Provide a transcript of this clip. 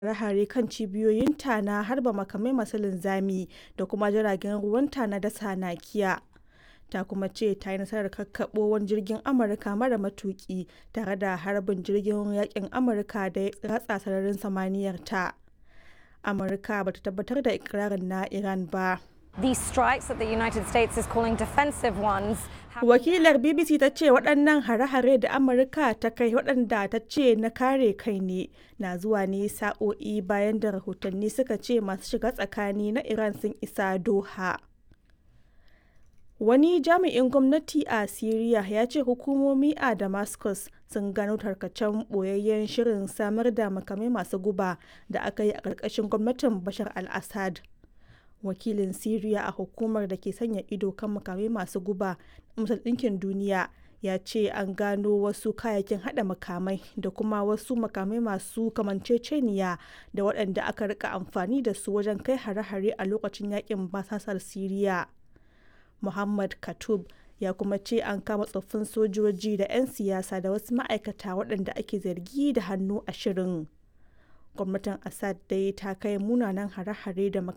hare-hare kan cibiyoyinta na harba makamai masu linzami da kuma jiragen ruwanta na dasa nakiya. Ta kuma ce ta yi nasarar kakkaɓo wani jirgin Amurka mara matuƙi tare da harbin jirgin yaƙin Amurka da ya ratsa sararin samaniyarta. Amurka ba ta tabbatar da ikirarin na Iran ba. These strikes that the United States is calling defensive ones Wakilar BBC ta ce waɗannan hare-hare da Amurka ta kai waɗanda ta ce na kare kai ne na zuwa ne sa'o'i bayan da rahotanni suka ce masu shiga tsakani na Iran sun isa Doha. Wani jami'in gwamnati a Siriya ya ce hukumomi a Damascus sun gano tarkacen ɓoyayyen shirin samar da makamai masu guba da aka yi a ƙarƙashin gwamnatin Bashar al-Assad. Wakilin Siriya a hukumar da ke sanya ido kan makamai masu guba na Majalisar Ɗinkin Duniya ya ce an gano wasu kayayyakin haɗa makamai da kuma wasu makamai masu kamanceceniya da waɗanda aka rika amfani da su wajen kai hare-hare a lokacin yakin basasar Siriya. Muhammad Katoub ya kuma ce an kama tsoffin sojoji da 'yan siyasa da wasu ma'aikata waɗanda ake zargi da hannu a shirin. Gwamnatin Assad dai ta kai munanan hare-hare da